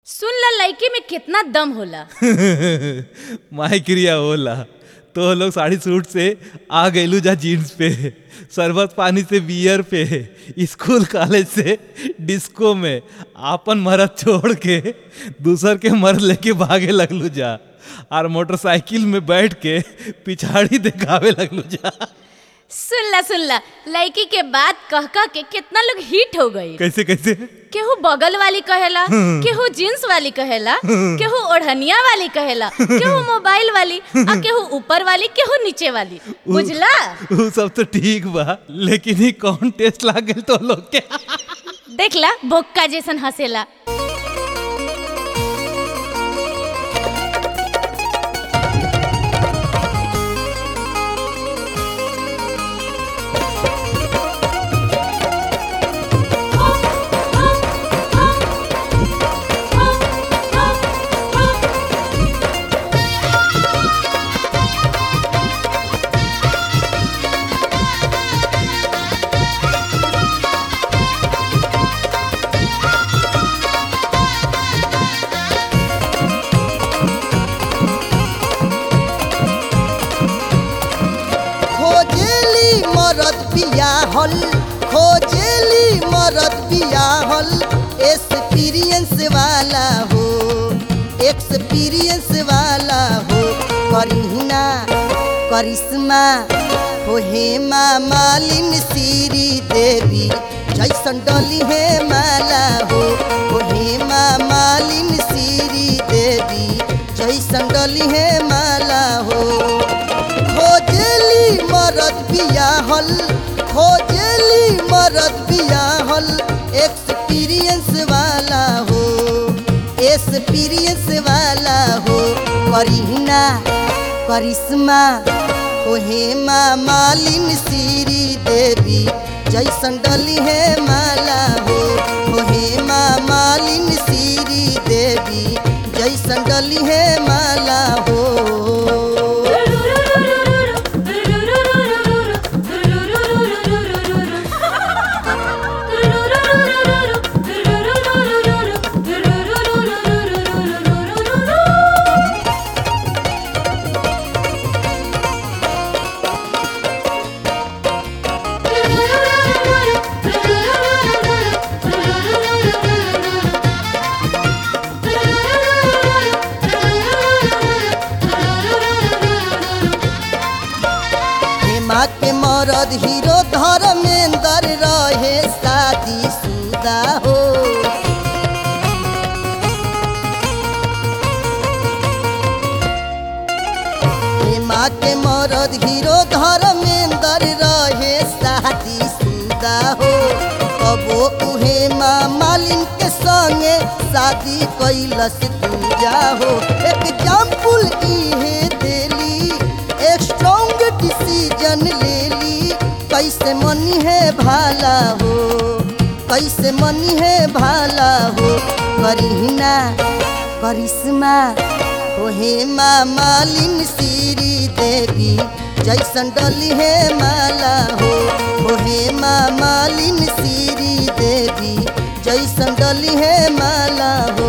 सुन ला लड़की में कितना दम होला माय क्रिया होला तो लोग साड़ी सूट से आ गईलू जा जीन्स पे शरबत पानी से बियर पे स्कूल कॉलेज से डिस्को में आपन मरद छोड़ के दूसर के मर्द लेके भागे लगलू जा और मोटरसाइकिल में बैठ के पिछाड़ी दिखावे लगलू जा सुन ला सुन ला लड़की के बात कह कह के कितना लोग हिट हो गई कैसे कैसे केहू बगल वाली कहेला केहू जींस वाली कहेला केहू ओढ़निया वाली कहेला केहू मोबाइल वाली आ केहू ऊपर वाली केहू नीचे वाली बुझला उ सब तो ठीक बा लेकिन ही कौन टेस्ट लाग गल तो लोग के देखला बोक्का जैसन हंसेला खोजेली मरद बियाहल खोजेली मरद बियाहल एक्सपीरियंस वाला हो एक्सपीरियंस वाला हो करीना करिश्मा हो हेमा मालिन श्री देवी जैसन डली हे माला हो हो हेमा मालिन श्री देवी जैसन डली हे माला हो खोजेली मरद बियाहल खोजेली मरद बियाहल एक्सपीरियंस वाला हो एक्सपीरियंस वाला हो करीना करिश्मा हो हेमा मालिन श्री देवी जैसन डली है माला हो हो हेमा मालिन श्री देवी जैसन डली है माला हो हेमा के मरद हीरो धर्मेंद्र रहे शादी शुदा हो हेमा के मरद हीरो धर्मेंद्र रहे शादी शुदा हो कबो उहे माँ मालिन के संगे शादी कैलस पूजा हो एग्जाम्पल इहे देली एक स्ट्रॉन्ग डिसीजन ले ली कैसे मनी है भाला हो कैसे मनी है भाला हो करीना करिश्मा हो हेमा मालिन श्री देवी जैसन डली है माला हो हो हेमा मालिन श्री देवी जैसन डली है माला हो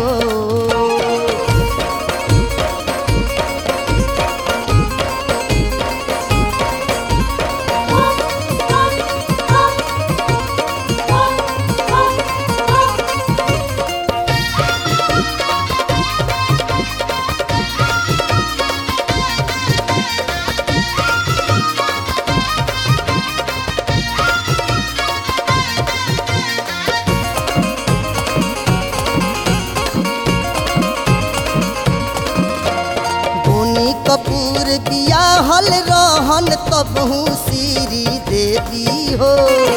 धोनी कपूर बियाहल रहन तबहू श्री देवी हो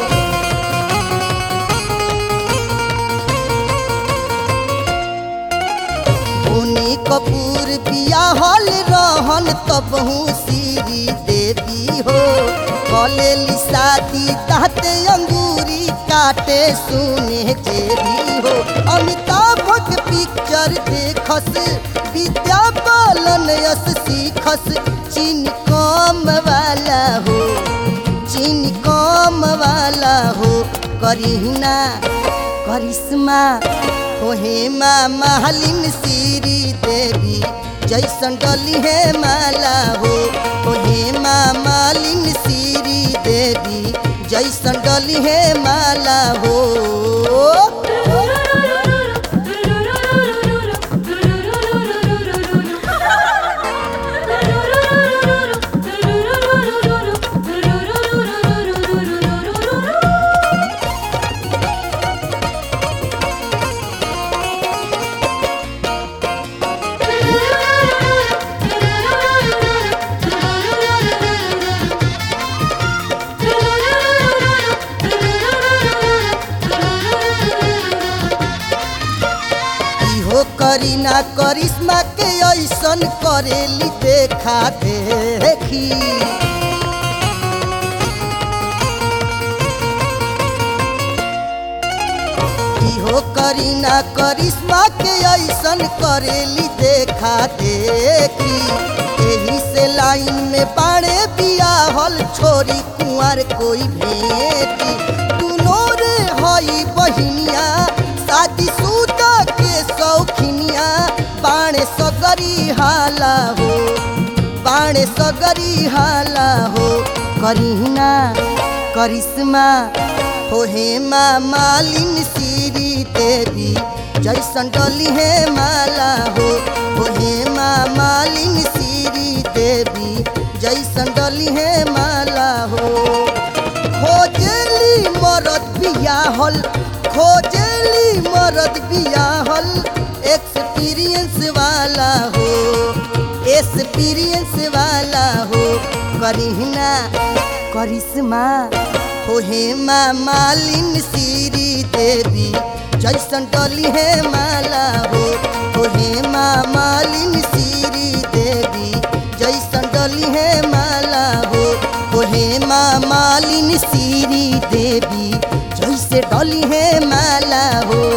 धोनी कपूर बियाहल रहन तबहू श्री देवी हो कलेली शादी ताते अंगूरी काटे सुने जेबी हो अमिताभ के पिक्चर देखस विद्या बालन यस सीखस चीन कम वाला हो चीन कम वाला हो करीना करिश्मा हो हेमा मालिन श्री देवी जैसन डली है माला हो हो हेमा मालिन श्री देवी जैसन डली है माला हो इहो करीना करिश्मा के ऐसन करेली देखा देखी इहो करीना करिश्मा के ऐसन करेली देखा देखी एही से लाइन में बाड़े बियाहल छोरी कुंवर कोई भेटी दुनो रे हई बहिनिया शादी सुदा के शौखिनिया बाणे सगरी हाला हो बाणे सगरी हाला हो करीना करिश्मा हो हेमा मालिन श्री देवी जैसन डली है माला हो हो हेमा मालिन श्री देवी जैसन डली है माला हो खोजली मरद बियाहल खोजली मरद बियाहल एक्सपीरियंस वाला हो एक्सपीरियंस वाला हो करीना करिश्मा हो हेमा मालिन श्री देवी जैसन डली है माला हो हो हेमा मालिन श्री देवी जैसन डली है माला हो हो हेमा मालिन श्री देवी जैसे डली है माला हो